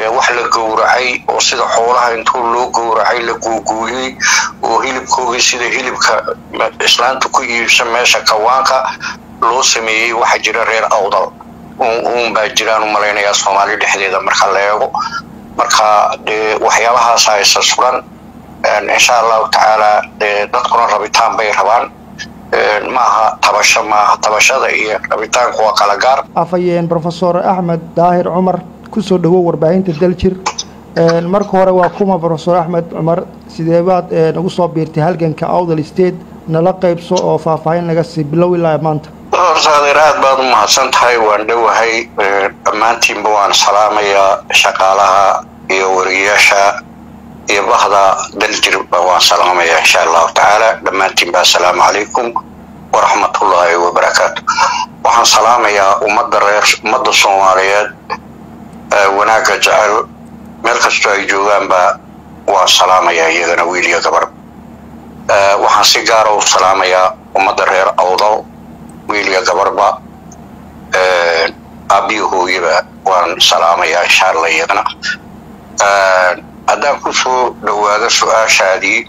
wax la gowracay oo sida xoolaha intuu loo gowracay la guuguuyey oo hilibkoogii sida hilibka islaanta ku iibsa meesha kawaanka loo sameeyey waxaa jira reer awdal uun baa jiraan u malaynayaa soomaali dhexdeeda marka la eego marka dee waxyaabahaas haysa sugan insha allahu tacaala dee dadkuna rabitaan bay rabaan maaha tabasho maaha tabashada iyo rabitaanku waa kala gaar afhayeen brofesor axmed daahir cumar kusoo dhowow warbaahinta daljir marka hore waa kuma brofesor axmed cumar sidee baad nagu soo biirtay halganka awdal state nala qaybso oo faahfaahin naga sii bilow ilaa maanta horta adeer aad baad u mahadsan tahay waan dhowahay dhammaantiinba waan salaamayaa shaqaalaha iyo wariyayaasha iyo bahda daljirba waan salaamayaa insha allahu tacaala dhammaantiinba assalaamu calaykum waraxmatullaahi wabarakaatu waxaan salaamayaa ummadda reer ummadda soomaaliyeed wanaagga jecel meel kastoo ay joogaanba waan salaamayaa iyagana wiil iyo gabar waxaan si gaara u salaamayaa ummadda reer awdal wiil iyo gabarba aabbiyo hooyaba waan salaamayaa insha allah iyagana haddaan ku soo dhowaado su-aashaadii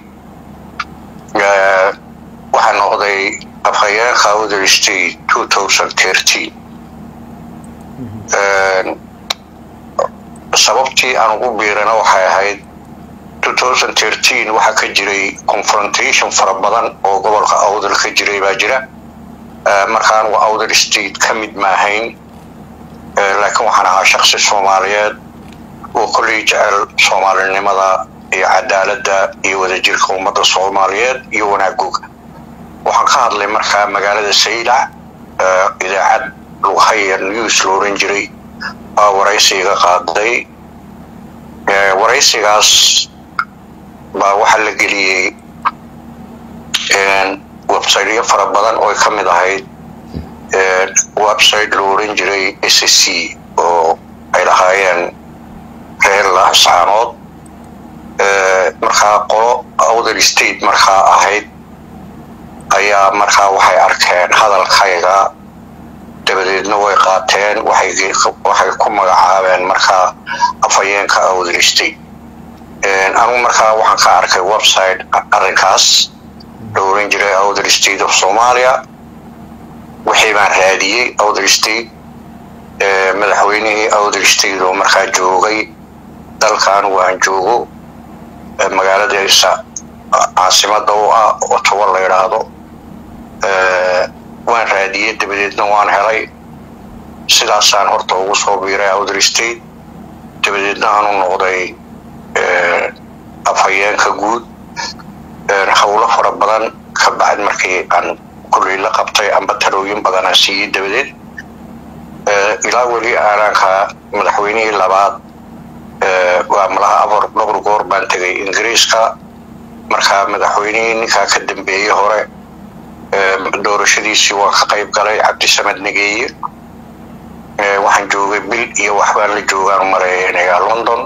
waxaa noqday afhayeenka awdal state two thousand thirteen sababtii aan ugu biirana waxay ahayd two thousand thirteen waxaa ka jiray confrontation fara badan oo gobolka awdal ka jiray baa jira marka anugu awdal state ka mid maahayn laakiin waxaan ahaa shaksi soomaaliyeed oo kolley jecel soomaalinimada iyo cadaaladda iyo wadajirka ummadda soomaaliyeed iyo wanaagooga waxaan ka hadlay markaa magaalada saylac idaacad lughaya news la oran jiray aa waraysiga qaaday waraysigaas baa waxaa la geliyey websiteyo fara badan oo ka mid ahayd website la oran jiray s c oo ay lahaayeen reer laascaanood markaa qolo awdal state markaa ahayd ayaa markaa waxay arkeen hadalkayga dabadeedna way qaateen waxay ku magacaabeen markaa afhayeenka awdal state anugu markaa waxaan ka arkay website arrinkaas la oran jiray awdal state of somalia wixii baan raadiyey awdal state madaxweynihii awdal state oo markaa joogay dalka anigu aan joogo magaaladiisa caasimada u ah otoba la yidhaahdo waan raadiyey dabadeedna waan helay sidaasaan horta ugu soo biiray awdal state dabadeedna aanu noqday afhayeenka guud howlo fara badan ka bacd markii aan kulley la qabtay amba talooyin badanaa siiyey dabadeed ilaa weli aanaanka madaxweynihii labaad waa malaha afar dhowr goor baan tegay ingiriiska markaa madaxweynihii ninkaa ka dambeeyey hore doorashadiisii waan ka qayb galay cabdisamed nageeye waxaan joogay bil iyo waxbaan la joogaan mareeynayaa london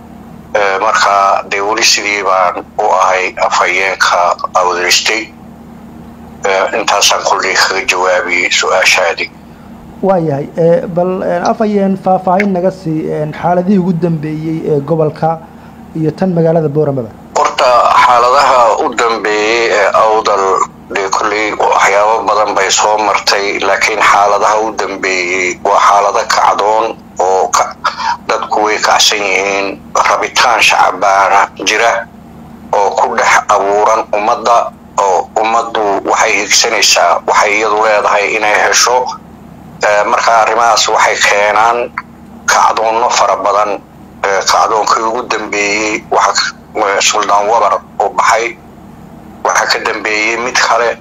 markaa dee weli sidii baan u ahay afhayeenka awdal state intaasaan kulley kaga jawaabiyey su-aashaadii waayahay bal afhayeen faahfaahin naga sii xaaladihii ugu dambeeyey ee gobolka iyo tan magaalada booramaba horta xaaladaha u dambeeyey ee awdal dee kolley waxyaabo badan bay soo martay laakiin xaaladaha u dambeeyey waa xaalado kacdoon oo dadku way kacsan yihiin rabitaan shacabaana jira oo ku dhex abuuran ummadda oo ummaddu waxay higsanaysaa waxay iyadu leedahay inay hesho markaa arrimahaas waxay keenaan kacdoonno fara badan kacdoonkii ugu dambeeyey suldaan wabar oo baxay waxaa ka dambeeyey mid kale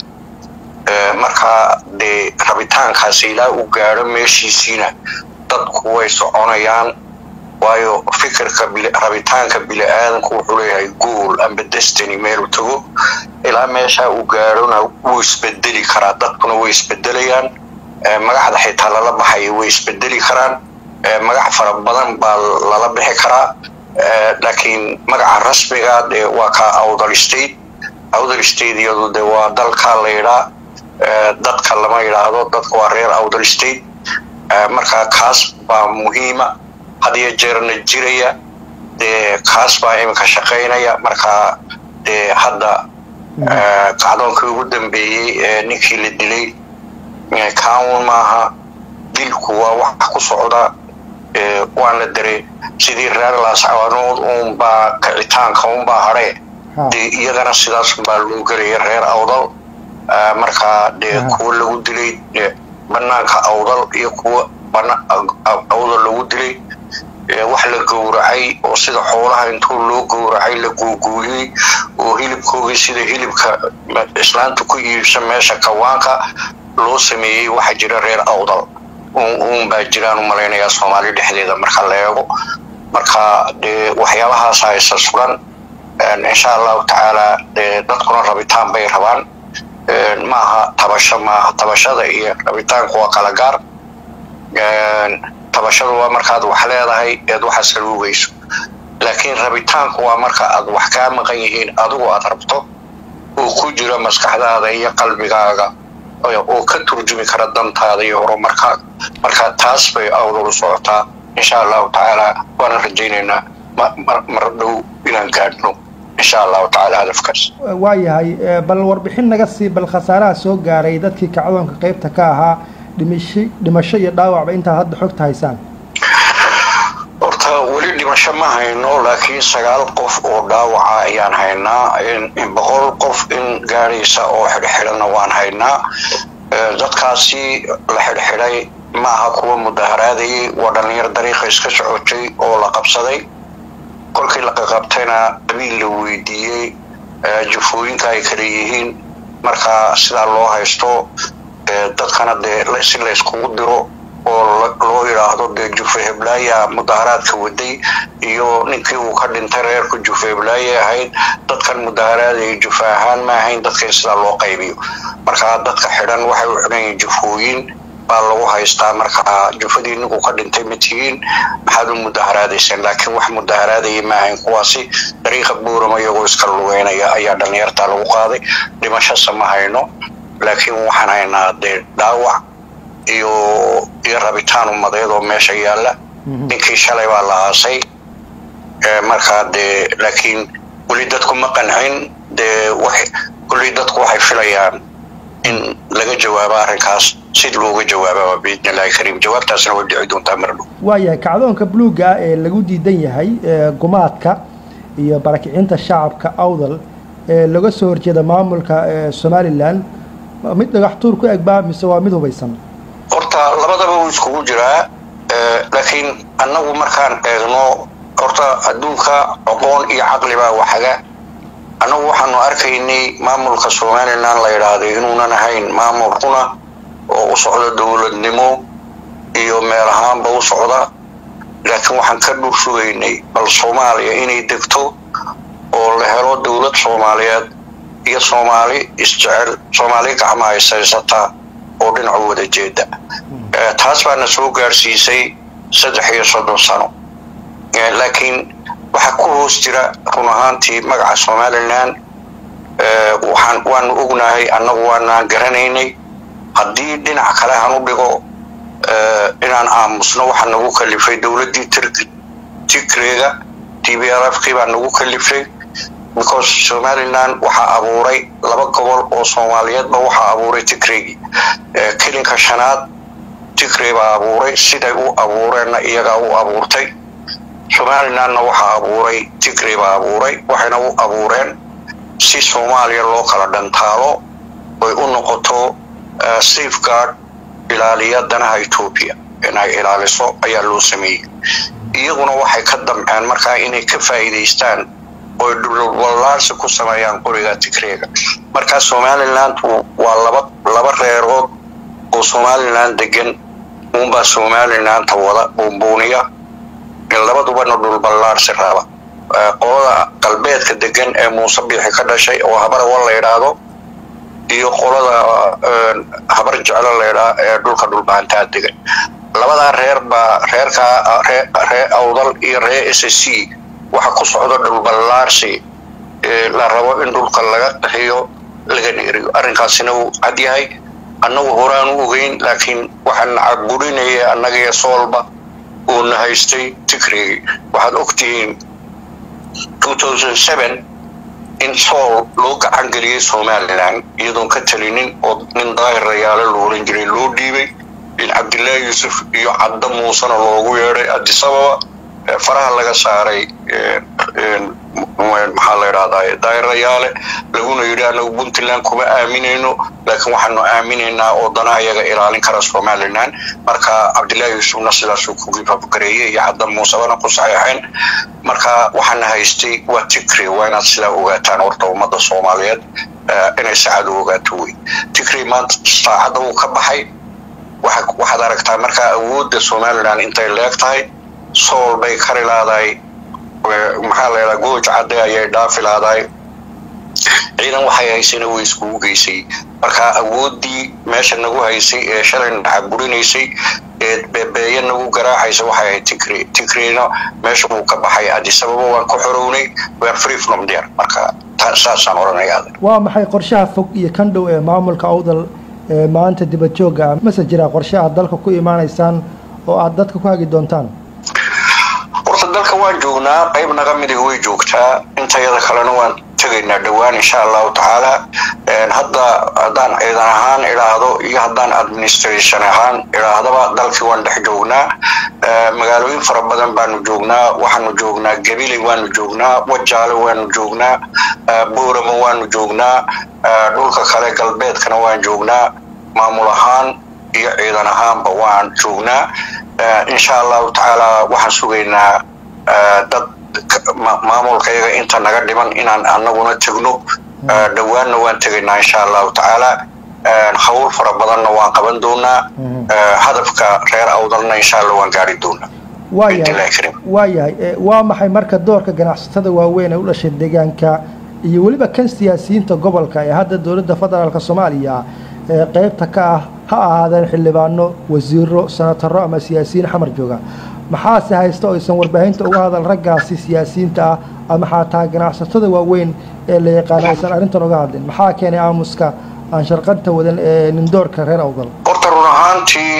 markaa dee rabitaankaas ilaa uu gaadho meeshiisiina dadku way soconayaan waayo fikirka rabitaanka bili-aadanku wuxuu leeyahay gool amba destiny meelu tago ilaa meeshaa uu gaadhona wuu isbedeli karaa dadkuna way isbedelayaan magaxda xitaa lala baxayo way isbedeli karaan magac fara badan baa lala bixi karaa laakiin magaca rasmiga dee waa ka awdal state awdal state iyadu de waa dalka la yidhaa dadka lama yidhaahdo dadka waa reer awdal state markaa kaas baa muhiima hadiyo jeerna jiraya dee kaas baa iminka shaqaynaya markaa dee hadda kacdoonkii ugu dambeeyey ee ninkii la dilay kaawun maaha dilku waa wax ku socda waana dare sidii reer laascaanood uunbaa kicitaanka unbaa hadhe dee iyagana sidaas baa loo gelaya reer awdal markaa dee kuwa lagu dilay banaanka awdal iyo kuwa awdal lagu dilay wax la gowracay oo sida xoolaha intuu loo gowracay la guuguuyey oo hilibkoogii sida hilibka islaanta ku iibsa meesha kawaanka loo sameeyey waxaa jira reer awdal uun baa jiraan u malaynayaa soomaali dhexdeeda marka la eego marka dee waxyaabahaas haysa sugan insha allahu tacaala dee dadkuna rabitaan bay rabaan maaha tabasho maaha tabashada iyo rabitaanku waa kala gaar tabashadu waa markaad wax leedahay eed waxa saluugayso laakiin rabitaanku waa marka aad wax kaa maqan yihiin adigu aad rabto oo ku jira maskaxdaada iyo qalbigaaga oo ka turjumi kara dantaada iyo horumarkaaga marka taas bay awdal u socotaa insha allahu tacaala waana rajaynaynaa mar dhow inaan gaadhno insha allahu tacaala hadafkaas waa yahay bal warbixin naga sii bal khasaaraha soo gaaray dadkii kacdoonka qaybta ka ahaa dhimasho dhimasho iyo dhaawacba intaad hadda xogta haysaan horta weli dhimasho ma hayno laakiin sagaal qof oo dhaawaca ayaan haynaa boqol qof in gaadhaysa oo xidhxidhanna waan haynaa dadkaasi la xidhxidhay maaha kuwa mudaharaadayay waa dhallinyar dariiqa iska socotay oo la qabsaday kolkii la qaqabtayna qabiil la weydiiyey jufooyinka ay kala yihiin markaa sidaa loo haysto dadkana dee si layskugu diro oo loo yidhaahdo dee jufe heblaaya mudaharaadka waday iyo ninkii uu ka dhintay reerku jufe heblaaya ahayd dadkan mudaharaadaya jufe ahaan ma ahayn dadka in sidaa loo qaybiyo markaa dadka xidhan waxay u xidhan yihiin jufooyin baa lagu haystaa markaa jufadii ninku ka dhintay ma tihiin maxaad u mudaharaadayseen laakiin wax mudaharaadaya ma ahayn kuwaasi dariiqa buurama iyagoo iska lugeynaya ayaa dhallinyartaa lagu qaaday dhimashasa ma hayno laakiin waxaan haynaa dee dhaawac iyo iyo rabitaan umadeed oo meesha yaalla ninkii shalay baa la aasay markaa dee laakiin weli dadku ma qancin dee weli dadku waxay filayaan in laga jawaabo arrinkaas sid looga jawaababa biidni illahi kariim jawaabtaasna way dhici doontaa mardhow waayahay kacdoonka buluugga ah ee lagu diidan yahay gumaadka iyo barakicinta shacabka awdal ee laga soo horjeeda maamulka somalilan mid dhagax tuur ku egbaa mise waa mid hubaysan horta labadaba wuu iskugu jiraa laakiin annagu markaan eegno horta adduunka aqoon iyo caqli baa waxaga annagu waxaanu arkaynay maamulka somalilan la yidhaahday inuunan ahayn maamulkuna oo u socda dowladnimo iyo meel ahaanba u socda laakiin waxaan ka dhul sugaynay bal soomaaliya inay degto oo la helo dowlad soomaaliyeed iyo soomaali isjecel soomaali gacmaha ishaysata oo dhinacu wada jeeda taas baana soo gaadhsiisay saddex iyo soddon sano laakiin waxaa ku hoos jira run ahaantii magaca somalilan waxaan waanu ognahay annagu waanaan garanaynay haddii dhinac kale han u dhigo inaan aamusno waxaa nagu kalifay dowladdii tigreega t b r f kii baa nagu kalifay because somalilan waxaa abuuray laba gobol oo soomaaliyeedba waxaa abuuray tigreegii kelinka shanaad tigrey baa abuuray siday u abuureenna iyagaa u abuurtay somalilanna waxaa abuuray tigrey baa abuuray waxayna u abuureen si soomaaliya loo kala dhantaalo oy u noqoto safeguard ilaaliya danaha etoobiya inay ilaaliso ayaa loo sameeyey iyaguna waxay ka damceen markaa inay ka faa'iidaystaan oy dhulwallaarsi ku sameeyaan qoriga tigreega markaa somaliland waa laba laba reerood oo somalilan degan uunbaa somalilanta wada buunbuuniya labadubana dhulballaarsi raaba qolada galbeedka degan ee muuse biixi ka dhashay oo habarawa la yidhaahdo iyo qolada habar jeclo laydhaa ee dhulka dhulbahantaa degan labadaa reer baa reerkaa ree awdal iyo ree s c waxa ku socda dhulballaarsi la rabo in dhulka laga qaxiyo lagana eriyo arrinkaasina wuu cad yahay annagu horaan u ogeyn laakiin waxaan cagurinaya annagiyo soolba uuna haystay tigrigi waxaad ogtihiin in sool loo gacan geliyey somalilan iyadoon ka talinin oo nin daahir rayaale lo oran jiray loo dhiibay in cabdillaahi yuusuf iyo cadda muusena loogu yeedhay adisababa faraha laga saaray maxaa la idhahdaa daahir rayaale laguna yidhi anagu puntland kuma aaminayno laakiin waxaanu aaminaynaa oo danaha iyaga ilaalin kara somalilan marka cabdillaahi yuusufna sidaasuu ku gibabgareeyey iyo cadda muusebana ku saxeexeen marka waxaana haystay waa tigre waa inaad sidaa ogaataan horta ummadda soomaaliyeed inay saacad u ogaato wey tigre maanta saacadda uu ka baxay waxaad aragtaa markaa awoodda somalilan intay leeg tahay sool bay kari laadahay maxaa la yidhaha gooj cadde ayay dhaafi laadahay ciidan waxay haysayna way iskugu geysay marka awooddii meesha nagu haysay ee shalay nacaburinaysay ee beebeeye nagu garaacaysa waxay ahayd tigre tigrena meesha uu ka baxay adisababa waan ku xorownay wear free from there marka saasaan odhanayaa waa maxay qorshaha fog iyo kan dhow ee maamulka awdal ee maanta dibadjoogga ah mase jiraa qorshe aad dalka ku imaanaysaan oo aad dadka ku hagi doontaan horta dalka waan joognaa qayb naga midig way joogtaa intayada kalena waan tegaynaa dhowaan insha allahu tacaala hadda haddaan ciidan ahaan idhaahdo iyo haddaan administration ahaan idhaahdaba dalkii waan dhex joognaa magaalooyin fara badan baanu joognaa waxaanu joognaa gabiley waanu joognaa wajaale waanu joognaa boorama waanu joognaa dhulka kale galbeedkana waan joognaa maamul ahaan iyo ciidan ahaanba waan joognaa insha allahu tacaala waxaan sugaynaa dad maamulkayaga inta naga dhiman inaan anaguna tegno dhowaanna waan tegaynaa insha allahu tacaala hawl fara badanna waan qaban doonaa hadafka reer awdalna insha allah waan gaari doonaa waa yahay waa maxay marka doorka ganacsatada waaweyn ee u dhashay deegaanka iyo weliba kan siyaasiyiinta gobolka ee hadda dowladda federaalk soomaaliya ee qaybta ka ah ha ahaadeen xildhibaano wasiiro senataro ama siyaasiyiin xamar jooga maxaase haysta oo aysan warbaahinta uga hadal raggaasi siyaasiyiinta ah ama xataa ganacsatada waaweyn ee la yaqaana aysan arrintan uga hadlin maxaa keenay aamuska aan sharqanta wadan ee nindoorka reer awdal horta run ahaantii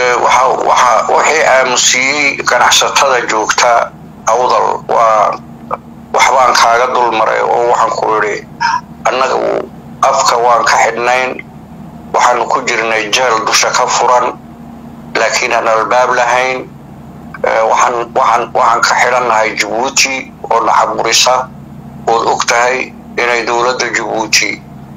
waxay aamusiyey ganacsatada joogta awdal waa waxbaan kaaga dulmaray oo waxaan ku idhi annaga afka waan ka xidhnayn waxaanu ku jirnay jeel dusha ka furan laakiin aan albaab lahayn waxaan ka xidhannahay jabuuti oo nacaburisa ood og tahay inay dowladda jabuuti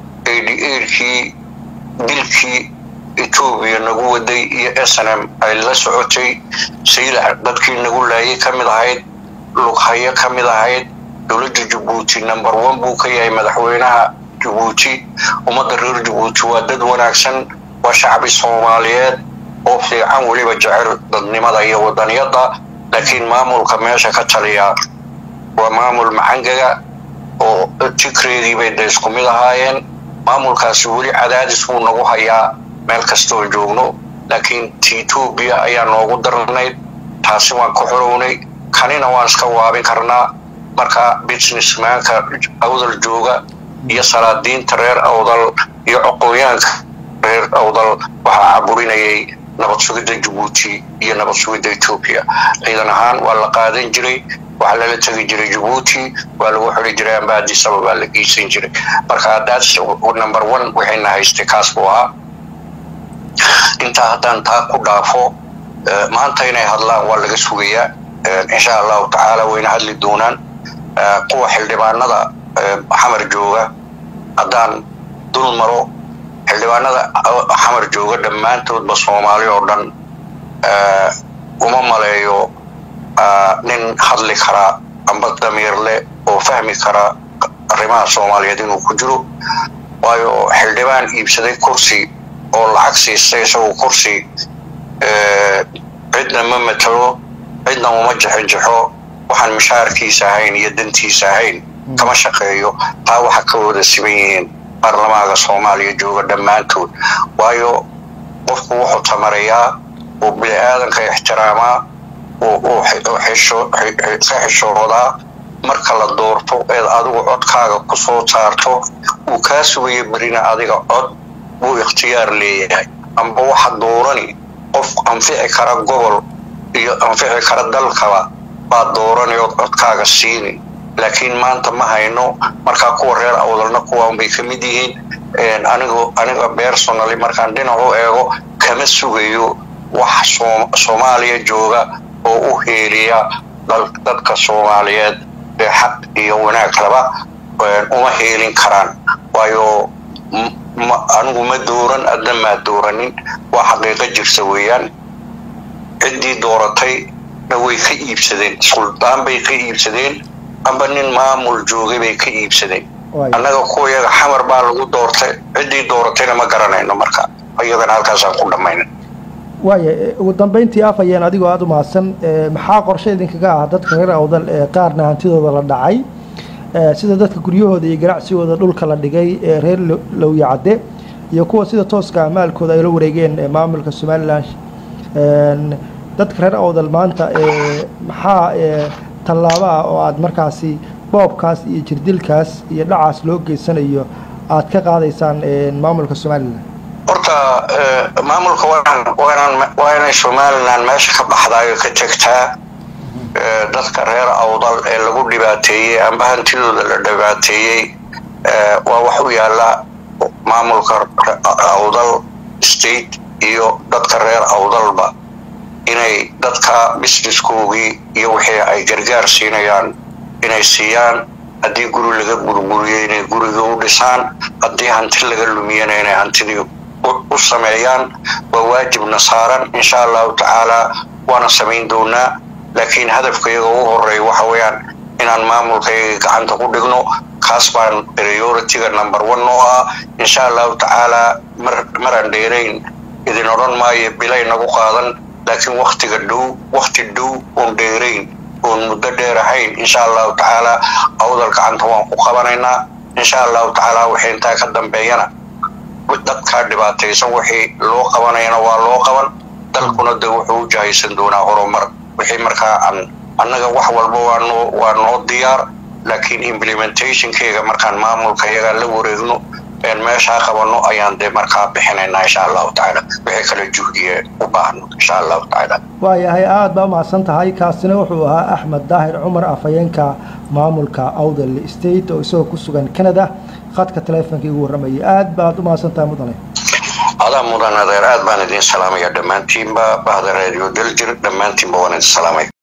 kii dilkii etoobiya nagu waday iyo snm ay la socotay saylac dadkii nagu laayay ka mid ahayd lughayo ka mid ahayd dowladda jabuuti number one buu ka yahay madaxweynaha jabuuti ummadda reer jabuuti waa dad wanaagsan waa shacbi soomaaliyeed oo fiican weliba jecel dadnimada iyo wadaniyadda laakiin maamulka meesha ka taliya waa maamul macangaga oo tigreedii bay da isku mid ahaayeen maamulkaasi weli cadaadis buu nagu hayaa meel kastooo joogno laakiin ti etoobiya ayaa noogu darnayd taasi waan ku xorownay kanina waan iska waabin karnaa marka businessmanka awdal jooga iyo salaadiinta reer awdal iyo coqooyaanka reer awdal waxaa caburinayay nabad sugidda jabuuti iyo nabad sugidda etoobiya ciidan ahaan waa la qaadan jiray waxaa lala tegi jiray jabuuti waa lagu xiri jiray amba adisaba baa la geysan jiray marka daas number one waxayna haystay kaas buu ahaa intaa haddaan taa ku dhaafo maanta inay hadlaan waa laga sugayaa insha allahu tacaala wayna hadli doonaan kuwa xildhibaanada xamar jooga haddaan dul maro xildhibaanada xamar jooga dhammaantoodba soomaali oo dhan uma maleeyo nin hadli kara amba damiirle oo fahmi kara arrimaha soomaaliyeed inuu ku jiro waayo xildhibaan iibsaday kursi oo lacag siistay isagoo kursi cidna ma matalo cidna uma jexinjexo waxaan mishaarkiisa ahayn iyo dantiisa ahayn kama shaqeeyo taa waxa ka wada siban yihiin baarlamaanka soomaaliya jooga dhammaantood waayo qofku wuxuu tamarayaa uu bini aadanka ixtiraamaa ka xishoodaa marka la doorto eed adigu codkaaga ku soo saarto uu kaa sugayo berina adiga cod buu ikhtiyaar leeyahay amba waxa doorani qof anfici kara gobol iyo anfici kara dalkaba baad dooranay ood codkaaga siini laakiin maanta ma hayno markaa kuwa reer awdalna kuwaan bay ka mid yihiin anigu aniga personally markaan dhinac u eego kama sugayo wax soomaaliya jooga oo u heeliya dadka soomaaliyeed ee xaq iyo wanaag laba uma heelin karaan waayo anigu ma dooran adna maa dooranin waa xaqiiqo jirta weeyaan ciddii dooratay na way ka iibsadeen suldaan bay ka iibsadeen amba nin maamul joogay bay ka iibsadeen annaga kuwayaga xamar baa lagu doortay ciddii dooratayna ma garanayno marka iyagana halkaasaan ku dhammayna waaya ugu dambayntii af ayeen adigoo aada u mahadsan maxaa qorshe idinkaga ah dadka reer awdal ee qaarna hantidooda la dhacay sida dadka guryahooda iyo ganacsigooda dhulka la dhigay ee reer lowya cadde iyo kuwa sida tooska maalkooda ay la wareegeen maamulka somalilan dadka reer awdal maanta maxaa tallaabo ah oo aada markaasi boobkaas iyo jirdilkaas iyo dhacaas loo geysanayo aada ka qaadaysaan maamulka somalilan horta maamulka waa inay somalilan meesha ka baxdaayo ka tegtaa dadka reer awdal ee lagu dhibaateeyey amba hantidooda la dhibaateeyey waa wax u yaala maamulka awdal state iyo dadka reer awdalba inay dadka businesskoogii iyo wixii ay gargaar siinayaan inay siiyaan haddii guri laga gurguriyo inay guriga u dhisaan haddii hanti laga lumiyana inay hantidii u sameeyaan waa waajibna saaran insha allahu tacaalaa waana samayn doonaa laakiin hadafka iyaga ugu horeeya waxa weeyaan inaan maamulkayga gacanta ku dhigno kaas baan priority-ga number one oo ah insha allahu tacaalaa mar maraan dheerayn idin odhan maayo bilay nagu qaadan laakiin waktiga dhow wakti dhow oon dheerayn oon muddo dheer ahayn insha allahu tacaalaa awdal gacanta waan ku qabanaynaa insha allahu tacaalaa wixii intaa ka dambeeyana dadkaa dhibaataysan wixii loo qabanayana waa loo qaban dalkuna de wuxuu u jahaysan doonaa horumar wixii markaa aan annaga wax walba waanoo waa noo diyaar laakiin implementationkeyga markaan maamulka iyagaa la wareegno meeshaa qabano ayaan dee markaa bixinaynaa insha allahu tacaala wixii kale juhdiye u baahno insha allahu tacaala waayahay aada baa umahadsan tahay kaasina wuxuu ahaa axmed daahir cumar afhayeenka maamulka awdal state oo isagoo ku sugan canada khadka teleefonka igu warramayay aada baad u mahadsan tahay mudane adaa mudan adeer aad baan idin salaamaya dhammaantiinba bahda radio daljir dhammaantiinba waan idin salaamaya